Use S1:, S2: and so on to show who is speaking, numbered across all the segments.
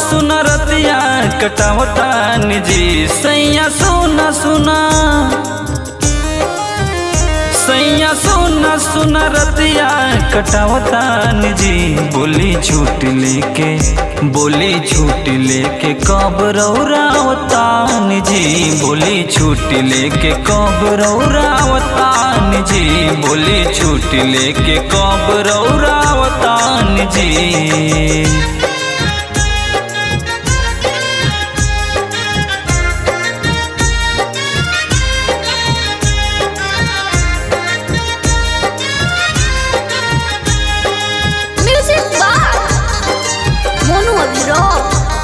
S1: सुन रतिया कटावतान जी सैया सुना सुना सैया सुना सुना रतिया कटावतान जी बोली झूठ लेके बोली झूठ लेके कब रौरावतान जी बोली झूठ लेके कब रौरावतान जी बोली झूठ लेके कब रौरावतान जी
S2: Music Bar Monu Abhirao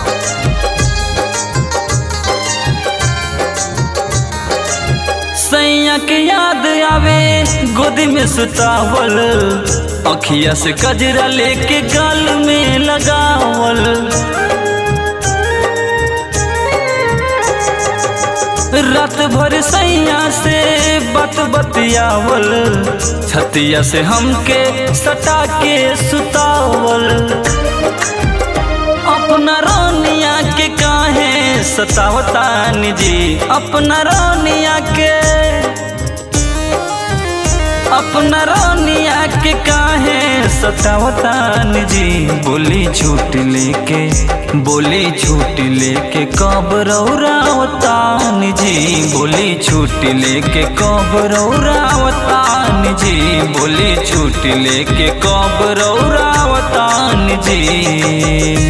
S1: सैया के याद आवे गोदी में सुतावल अखिया से कजरा लेके गाल में लगावल रात भर सैया से बत बतियावल छतिया से हमके सटा के सुतावल अपना रानिया के काहे सतावतान जी अपना रानिया के अपना रानिया के काहे सतावतान जी बोली झूठ लेके बोली झूठ लेके कब रौरावतान जी बोली झूठ लेके कब रौरावतान जी बोली झूठ लेके कब रौरावतान जी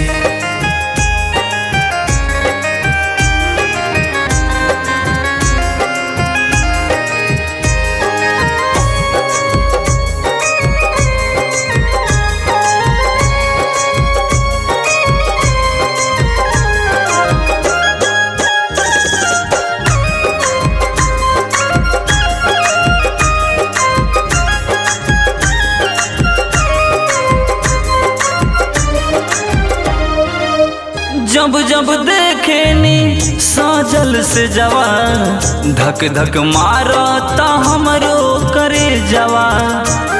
S1: जब जब देखेनी साजल से जवान धक धक मारता हमरो करे जवान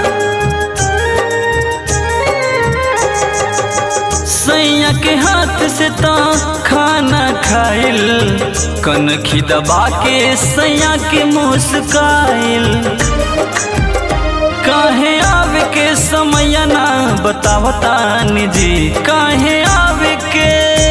S1: सैया के हाथ से तो खाना खाइल कनखी दबा के सैया के मुस्काइल काहे आवे के समय ना बतावतान जी काहे आवे के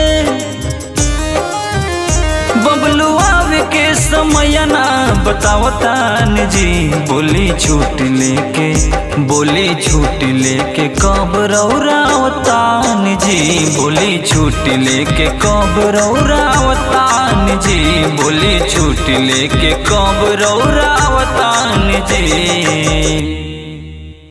S1: बबलू आवे के समय ना बतावतान जी बोली झूठ लेके बोली झूठ लेके कब रौरावतान जी बोली झूठ लेके कब रौरावतान जी बोली झूठ लेके कब रौरावतान जी